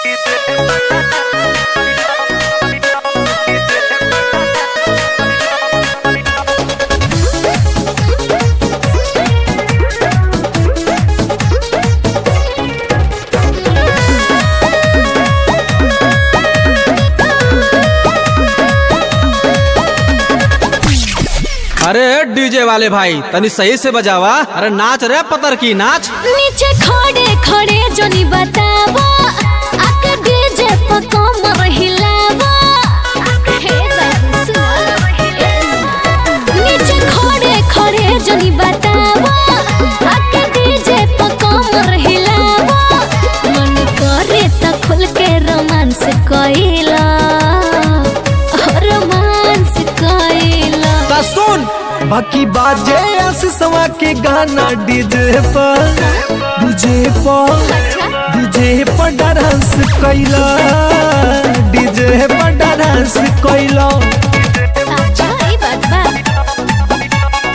अरे डीजे वाले भाई तनी सही से बजावा अरे नाच रे पतर की नाच नीचे खड़े खड़े जोनी बतावा आके डीजे पर कमर हिलावा हे बाबू सुना नीचे खड़े खड़े जोनी बतावा आके डीजे पर कमर हिलावा मन करे त खुल के रोमांस कइला रोमांस कइला ता सुन बाकी बाजे आशीषवा के गाना डीजे पर डीजे पर डीजे पर डांस कैला डीजे पर डांस कैला अच्छा ई बात बा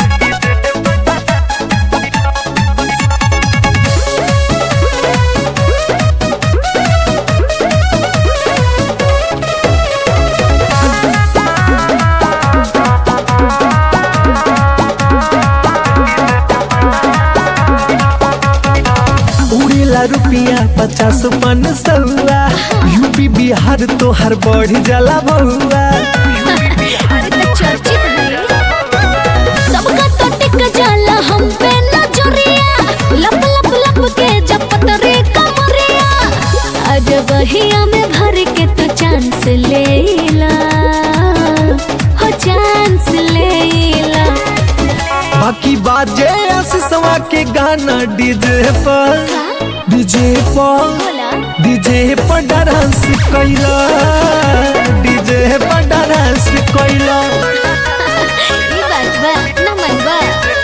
उड़ेला रुपिया पचास पन सौआ यूपी बिहार तो हर बढ़ जाला बउआ अरे तो चर्चित है सबका तो टिक जाला हम पे नजरिया लप लप लप के जपत रे कमरिया आज बहिया में भर के तो चांस लेला हो चांस लेला बाकी बाजे आशीषवा के गाना डीजे पर डीजे पर बोला डीजे पर डांस कैला डीजे पर डांस कैला ई बात बा न मन बा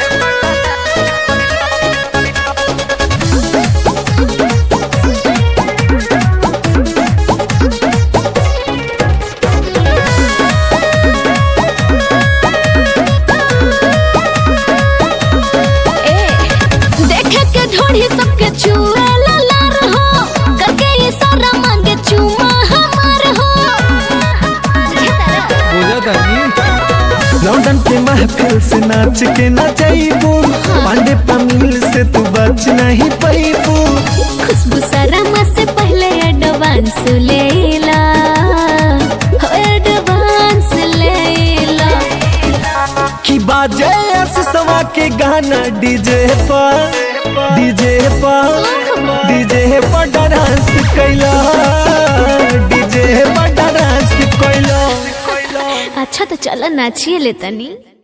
ए, देखे के ढोढ़ी सबके छुए लार हो करके ये सारा मांगे चुमा हमार हो बुझा तनी लंदन के महफिल से नाच के ना जाइबू पांडे पमील से तू बच नहीं पैबू खुशबू सरमा से पहले एडवांस लेला हो एडवांस लेला की बाजे आशीषवा के गाना डीजे पर डीजे पर डीजे पर डांस कैला डीजे पर डांस कैला अच्छा तो चलो नाचिए ले तनी